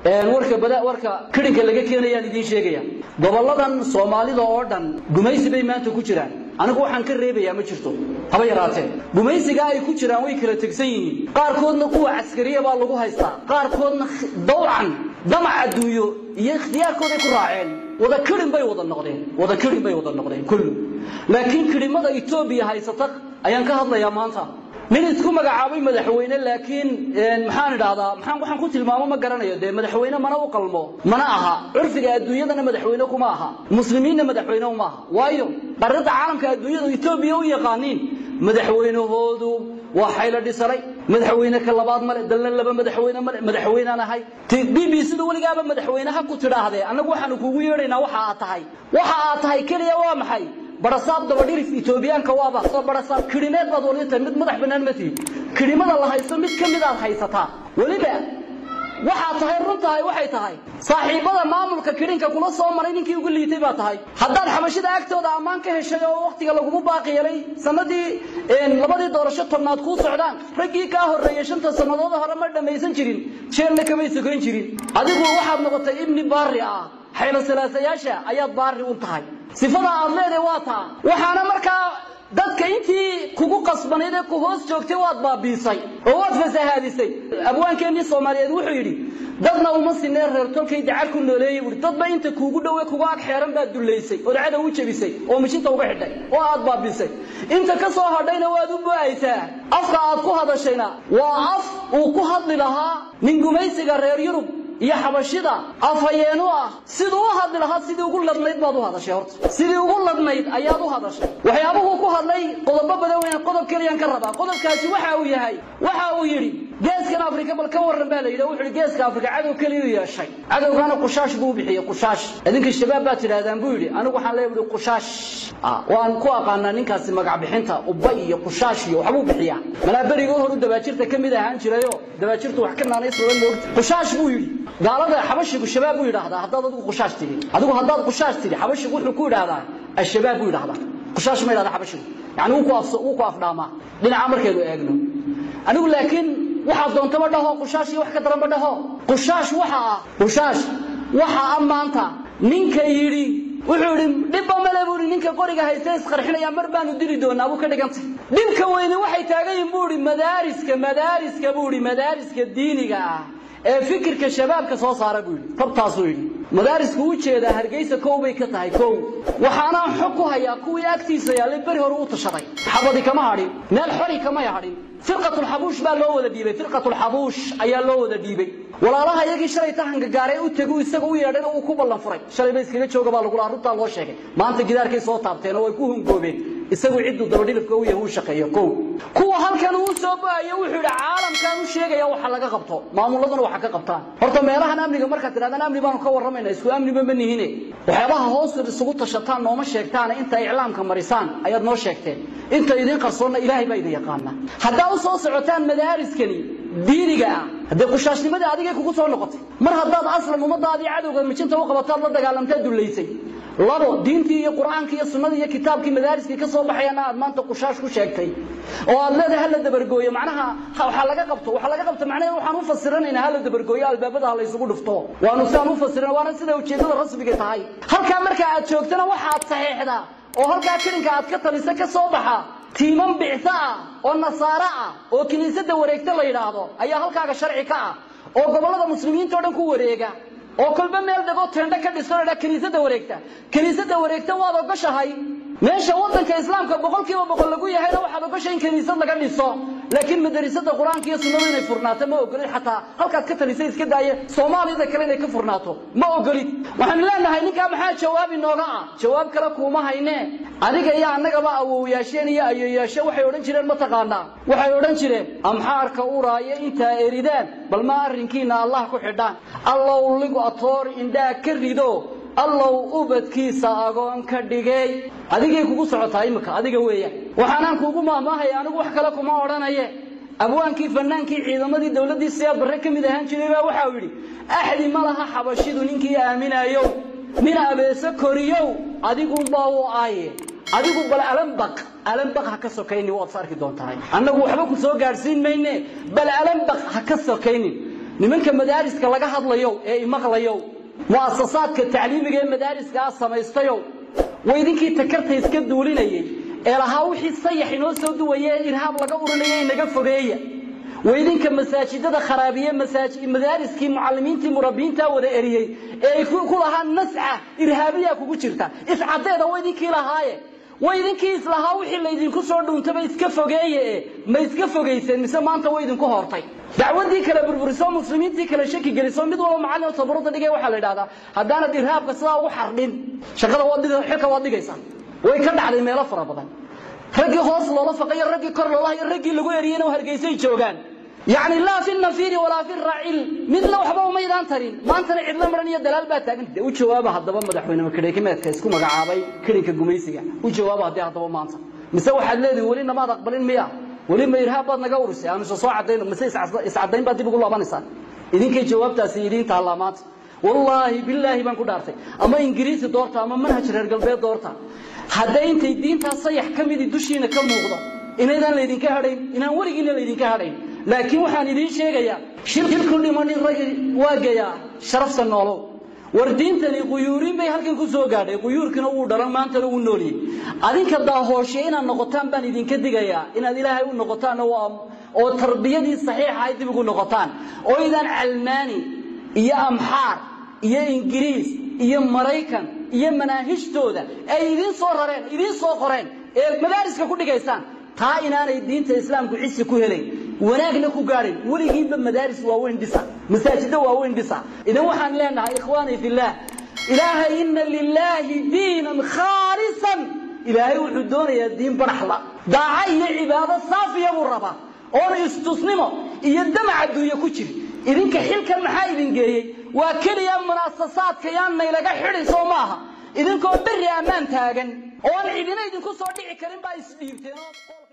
warka bada warka kidhinka laga keenayaan idiin sheegaya goboladan soomaalida oo dhan gumaysi bay maanta ku jiraan anigu waxaan ka reebayaa ma jirto haba yaraatee gumaysiga ay ku jiraan way kala tegsan yihiin qaarkoodna kuwa caskariya baa lagu haystaa qaarkoodna dawcan damac adduunyo iyo ikhtiyaarkooday ku raaceen wada kidhin bay wada noqdeen wada kidhin bay wada noqdeen kullu laakiin kidhimada etoobiya haysata ayaan ka hadlayaa maanta nin isku magacaabay madaxweyne laakiin maxaan idhaahdaa maxaan waxaan ku tilmaamo ma garanayo dee madaxweyne mana u qalmo mana aha curfiga adduunyadana madaxweyne kuma aha muslimiinna madaxweyne uma aha waayo qarinta caalamka adduunyadu etoobiya u yaqaaniin madaxweynahoodu waa xaylo dhisanay madaxweyne ka labaad male dalna laba madaxweyne male madaxweynaan ahay b b sida weligaaba madaxweyneha ku tidhaahdee annagu waxaanu kugu yeedhaynaa waxa aad tahay waxa aad tahay keliya waa maxay barasaab dabadhirif etoobiyaanka waaba soo barasaab kidhineed baad wali tahay mid madax bannaan ma tihi kidhimada la haysto mid ka mid aad haysataa weliba waxaad tahay run tahay waxay tahay saaxiibada maamulka kidhinka kula soo maray ninkii ugu liitay baa tahay haddaad xabashida agtooda ammaan ka heshay oo wakhtiga lagugu baaqi yeelay sanadii labadii doorasho tobnaad kuu socdaan raggii kaa horreeyey shanta sannadood hore ma dhammaysan jirin jeelna kamay sokan jirin adigu waxaad noqotay ibni baari ah xaylo salaasayaasha ayaad baari u tahay sifada aad leedahay waa taa waxaana markaa dadka intii kugu qasbanayd ee ku hoos joogtay waad baabiisay oo waad fasahaadisay abwaankeennii soomaaliyeed wuxuu yidhi dadna uma sinee reer tolkay dacar ku nooleeyey buui dadba inta kuugu dhowe kuga ag xeeran baad dullaysay oo dacada u jebisay oo mishinta uga xidhay oo aad baabiisay inta ka soo hadhayna waad u bo'aysaa afka aad ku hadashayna waa af uu ku hadli lahaa nin gumaysiga reer yurub iyo xabashida afhayeenu ah siduu u hadli lahaa sidii ugu ladnayd baad u hadashay horta sidii ugu ladnayd ayaad u hadashay waxyaabuhuu ku hadlay qodobo badan weyn qodob keliyaan ka rabaa qodobkaasi waxa uu yahay waxa uu yidhi geeskan afrika bal ka warran baa la yidhi wuxuu yidhi geeska afrika cadow keliya u yeeshay cadowgaana qushaash buu u bixiyey qushaash idinka shabaab baad tidhahdaan buu yidhi anigu waxaan leeyahay buhi qushaash waan ku aqaanaa ninkaasi magac bixinta ubba iyo qushaash iyo waxbuu bixiyaa malaa berigoo horu dabaajirta ka mid ahaan jirayo dabaajirtu wax ka naanaysoodan moogta qushaash buu yidhi gaalada xabashigu shabaab buu yidhaahdaa haddaad adigu qushaash tidhi adigu haddaad qushaash tidhi xabashigu wuxuu ku yidhaahdaa ashabaab buu yidhahdaa qushaash ma yidhahda xabashigu yani wuu ku af wuu ku afdhaamaa dhinaca markaynu eegno anigu laakiin waxaad doontaba dhaho qushaash iyo wax ka daranba dhaho qushaash waxa ah qushaash waxa ah maanta ninka yidhi wuxuu yidhi dhibba male buu yidhi ninka qoriga haysta isqarxinaya mar baanu dili doonaa buu ka dhigantay dhibka weyne waxay taagan yihin buu yidhi madaariska madaariska buu yidhi madaariska diiniga ah ee fikirka shabaabka soo saara buu yidhi tabtaasuu yidhi madaarisku u jeedaa hargeysa kow bay ka tahay kow waxaanaan xog ku hayaa kuwii agtiisa yaallay beri hore u tashaday xabadi kama hadhin meel xori kamay hadhin firqatulxabuush baa loo wada dhiibay firqatulxabuush ayaa loo wada dhiibay walaalaha iyagii shalay tahanka gaaray u tegu isaga u yeedhayna uu ku ballan furay shalay ba iskaga jooga baa lagu lahaa runtaa loo sheegay maanta gidaarkay soo taabteen oo way ku hungoobeen isagu cidduu dabadhilifka u yahay uu shaqeeyo kow kuwa halkan uu soo ba'ayo wuxuu yidhi caalamkan u sheegaya waxa laga qabto maamuladuna waxa ka qabtaan horta meelahan amniga markaad tidhahdaan amni baanu ka warramayna isku amniba ma nihine waxyaabaha hoos isugu tashataan nooma sheegtaana inta iclaamka marisaan ayaad noo sheegteen inta idiin qarsoonna ilaahay baa idin yaqaana haddaa u soo socotaan madaariskani diiniga ah haddee qushaashnimadii adigay kugu soo noqotay mar haddaad aslan ummadaadii cadowga mijinta u qabataad la dagaalamtaad dullaysay labo diintii iyo qur'aankii iyo sunnadii iyo kitaabkii madaariskii ka soo baxayana aad maanta qushaash ku sheegtay oo aad leedahay hala dabargooyo macnaha waxaa laga qabto waxaa laga qabto macnaheedu waxaan u fasiranaynaa hala dabargooyo albaabada ha la isugu dhufto waanu sidaan u fasiran waana sida ujeeddada rasmiga tahay halkaa marka aad joogtana waxaad saxiixdaa oo halkaa kilinka aad ka talisa ka soo baxa tiiman bicso ah oo nasaare ah oo kiniisadda wareegta la yidhaahdo ayaa halkaaga sharci ka ah oo gobollada muslimiinta o dhan ku wareega oo kolba meel dhegoo teendho ka dhisto ladhaa kiniisadda wareegta kiniisadda wareegta waad ogoshahay meesha waddanka islaamka boqol kiiba boqol lagu yahayna waxaad ogoshay in kiniisad laga dhiso laakiin madarisada qur-aanka iyo sunnadu inay furnaato ma ogolid xataa halkaad ka talisay iska daaya soomaaliyada kale inay ka furnaato ma ogolid waxaanu leenahay ninkaa maxaa jawaab inooga ah jawaab kale kuuma haynee adiga iyo annagaba awowyaasheen iyo ayoyaashe waxay odhan jireen mataqaanaa waxay odhan jireen amxaarka uraayo intaa eridaan bal ma arrinkiina allah ku xidhaan allow ligu atoor indhaa ka rido allow ubadkiisa agoon ka dhigay adigay kugu socotaa imika adiga weeyaan waxaanaan kuugu maahmaahaya anigu wax kale kuma odhanaye abwaankii fanaankii ciidamadii dowladdii siyaad barre ka mid ahaan jiray baa waxau yidhi axdi ma laha xabashidu ninkii aaminayow nin abeese koriyow adigunbaa u aaye adigu bal alambaq alambaq ha ka sokaynin waad is arki doontahay annagu waxba ku soo gaadhsiin mayne bal alambaq ha ka sokaynin nimanka madaariska laga hadlayo ee imaqlayo mu'asasaadka tacliimiga ee madaariska samaystayo way idinkii takarta iska duulinayay ee lahaa wixii sayax inoo soo duwaya ee irhaab laga urinaya inaga fogeeya way idinka masaajidada kharaabiye madaariskii mucalimiintii murabbiyiintaa wada eriyey ee ay ku lahaa nasca irhaabiyaa kugu jirta iscadeeda way idinkii lahaaye way idinkii islahaa wixii laydinku soo dhuuntaba iska fogeeye e ma iska fogayseen mise maanta way idinku hortay dacwadii kale burburiso muslimiintii kale shaki geliso mid walba macallin tabaruda dhigay waxaa la idhahdaa haddaanad irhaabka sidaa ugu xardhin shaqada xilka waad dhigaysaa way ka dhacday meelo fara badan raggii hoos loola faqayo raggii kor loola hayo raggii lagu eriyeyna hargeysay joogaan yacni laa fi nafiiri walaa fi raacil midna waxba umaydaan tarin maantana cidlo maran iyo dalaal baa taagan dee u jawaaba haddaba madaxweyne kadheekimeedka isku magacaabay kirinka gumaysiga u jawaaba haddii haddaba maanta mise waxaad leedihin weli namaad aqbalin miya weli ma irhaab baad naga urisay aanu isa soo cadayno mise iscadayn baad dib ugu laabanaysaan idinkay jawaabtaasi idiin taallaa maanta wallaahi bilaahi baan ku dhaartay ama ingiriisi doorta ama manhaj reer galbeed doorta hadday intay diintaa sayax ka midii dushiina ka muuqdo inaydaan laydinka hadhayn inaan weligiina laydinka hadhayn laakiin waxaan idiin sheegayaa shirku dhimanin ragi waa geyaa sharafta noolow war diintani quyuurin bay halkan ku soo gaadhay quyuurkina wuu dhalan maantana wuu nooliyey adinka daahooshe inaad noqotaan baan idinka digayaa inaad ilaahay u noqotaan oo tarbiyadii saxiixa ay dib ugu noqotaan oo idaan calmaani iyo amxaar iyo ingiriis iyo maraykan iyo manaahijtooda ay idiin soo rareen idiin soo qoreen ee madaariska ku dhigaysaan taa inaanay diinta islaamku cisi ku helayn wanaagna ku gaadhin weligiinba madaaris waaweyn dhisa masaajiddo waaweyn dhisa idan waxaan leenahay ikhwaanii fillaah ilaahay inna lilaahi diinan khaalisan ilaahay wuxuu doonayaa diin baraxla daaca iyo cibaado saafiya buu rabaa oona istusnimo iyo damac adduunye ku jiri idinka xilkan maxaa idin geeyey waa keliya munaasasaadka yaan naylaga xidhi soo maaha idinkoo berri ammaan taagan oon cidina idinku soo dhici karin baa isdhiibteen